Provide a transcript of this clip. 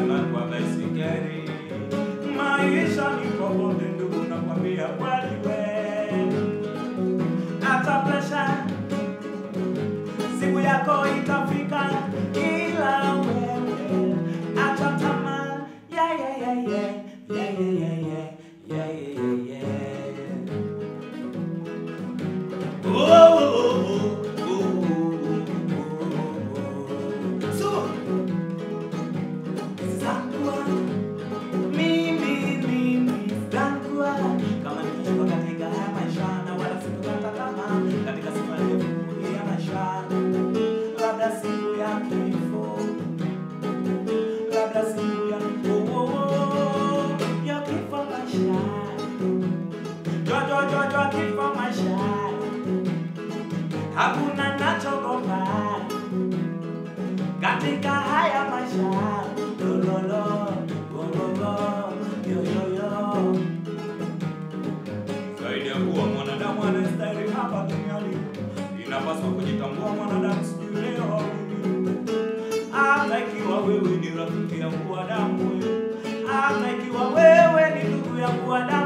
ama kwa baisikeli. Maisha ni popote ndugu, nakwambia kweli we, hata presha siku yako itafika, ila wewe acha tamaa. Yeah, yeah, yeah, yeah. Yeah, yeah, yeah, yeah. Yeah, yeah, yeah, yeah. Oh, oh, oh, oh, oh, oh, oh. So, Zakwa, mimi, mimi, Zakwa. Kama nimeshuka katika haya maisha na wala sikukata tamaa katika safari ndefu ya maisha, labda siku ya kifo, labda siku ya oh, oh, oh, ya kifo maisha, jo jo jo jo kifo maisha, hakuna nachogopa katika haya maisha lololo gololo yoyoyo zaidi ya kuwa mwanadamu anastahili hapa duniani inapaswa kujitambua mwanadamu sijui leo au lini. hata ikiwa wewe ni rafiki yangu wa damu hata ikiwa wewe ni ndugu yangu wa damu